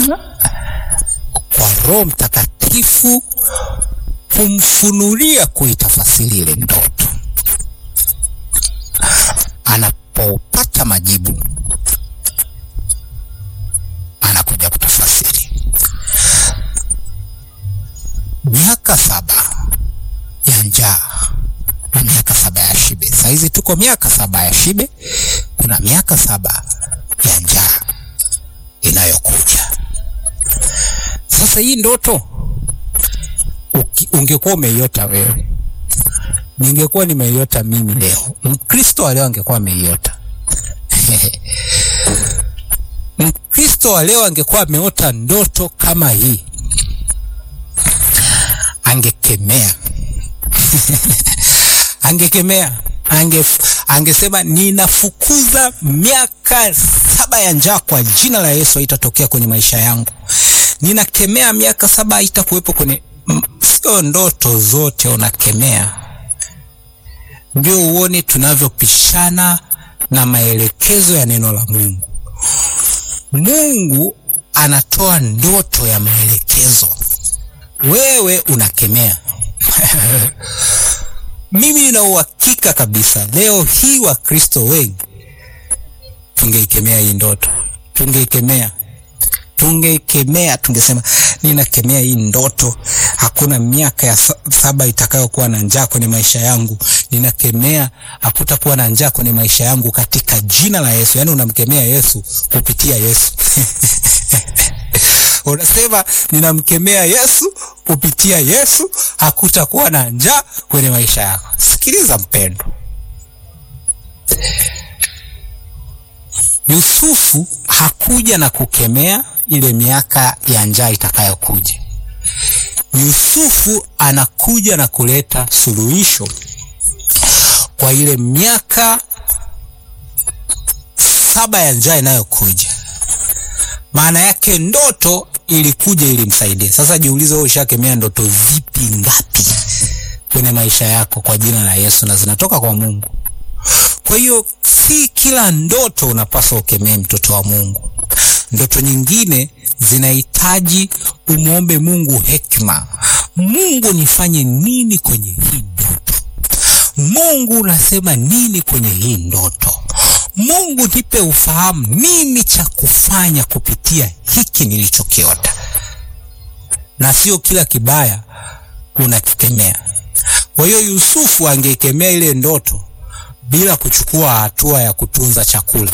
kwa Roho Mtakatifu kumfunulia kuitafasiri ile ndoto. Anapopata majibu, anakuja kutafasiri. Miaka saba ya njaa na miaka saba ya shibe. Saizi tuko miaka saba ya shibe, kuna miaka saba ya njaa inayokuja. Sasa hii ndoto ungekuwa umeiota wewe, ningekuwa nimeiota mimi leo, Mkristo wa leo angekuwa ameiota Mkristo wa leo angekuwa ameota ndoto kama hii, angekemea angekemea ange, angesema ninafukuza miaka saba ya njaa kwa jina la Yesu, haitatokea kwenye maisha yangu. Ninakemea miaka saba haitakuwepo kwenye Sio ndoto zote unakemea, ndio uone tunavyopishana na maelekezo ya neno la Mungu. Mungu anatoa ndoto ya maelekezo, wewe unakemea. Mimi nina uhakika kabisa leo hii Wakristo wengi tungeikemea hii ndoto, tungeikemea tungeikemea tungesema, ninakemea hii ndoto. Hakuna miaka ya saba itakayokuwa na njaa kwenye maisha yangu. Ninakemea hakutakuwa na njaa kwenye maisha yangu katika jina la Yesu. Yaani unamkemea Yesu kupitia Yesu unasema ninamkemea Yesu kupitia Yesu, hakutakuwa na njaa kwenye maisha yako. Sikiliza mpendo, Yusufu hakuja na kukemea ile miaka ya njaa itakayokuja. Yusufu anakuja na kuleta suluhisho kwa ile miaka saba ya njaa inayokuja. Maana yake ndoto ilikuja ili msaidie. Sasa jiulize, wewe ushakemea ndoto zipi ngapi kwenye maisha yako kwa jina la Yesu na zinatoka kwa Mungu? Kwa hiyo si kila ndoto unapaswa ukemee, mtoto wa Mungu. Ndoto nyingine zinahitaji umwombe Mungu hekima. Mungu, nifanye nini kwenye hii ndoto? Mungu, unasema nini kwenye hii ndoto? Mungu, nipe ufahamu nini cha kufanya kupitia hiki nilichokiota, na sio kila kibaya unakikemea. Kwa hiyo Yusufu angeikemea ile ndoto bila kuchukua hatua ya kutunza chakula,